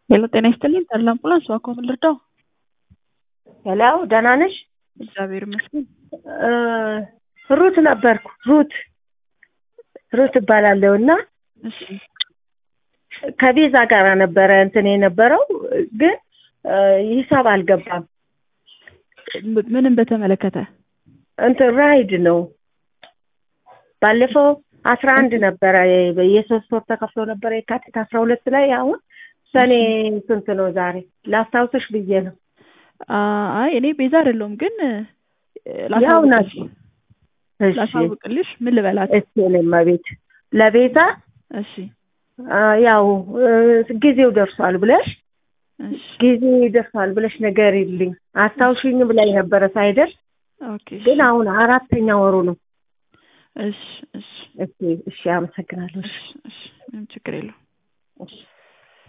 ሄሎ ጤና ይስጥልኝ ተድላ አምቡላንስ እባክዎ ምን ልርዳው? ሄሎ ደህና ነሽ? እግዚአብሔር ይመስገን። ሩት ነበርኩ። ሩት ሩት እባላለሁ እና እሺ ከቤዛ ጋር ነበረ እንትን የነበረው ግን ሂሳብ አልገባም። ም- ምንም በተመለከተ እንትን ራይድ ነው። ባለፈው አስራ አንድ ነበረ የ- የሶስት ወር ተከፍሎ ነበረ የካቲት አስራ ሁለት ላይ አሁን ሰኔ ስንት ነው ዛሬ? ላስታውስሽ ብዬ ነው። አ- አይ እኔ ቤዛ አይደለሁም ግን እ፣ ያው ናት። ላሳውቅልሽ እሺ ላሳውቅልሽ ምን ልበላት? እሺ እኔማ ቤት ለቤዛ እሺ አ፣ ያው እ፣ ጊዜው ደርሷል ብለሽ እሺ ጊዜ ደርሷል ብለሽ ንገሪልኝ አስታውሽኝ ብላኝ ነበረ ሳይደርስ ኦኬ እሺ ግን አሁን አራተኛ ወሩ ነው። እሺ እሺ እሺ እሺ አመሰግናለሁ። እሺ እሺ ምንም ችግር የለውም። እሺ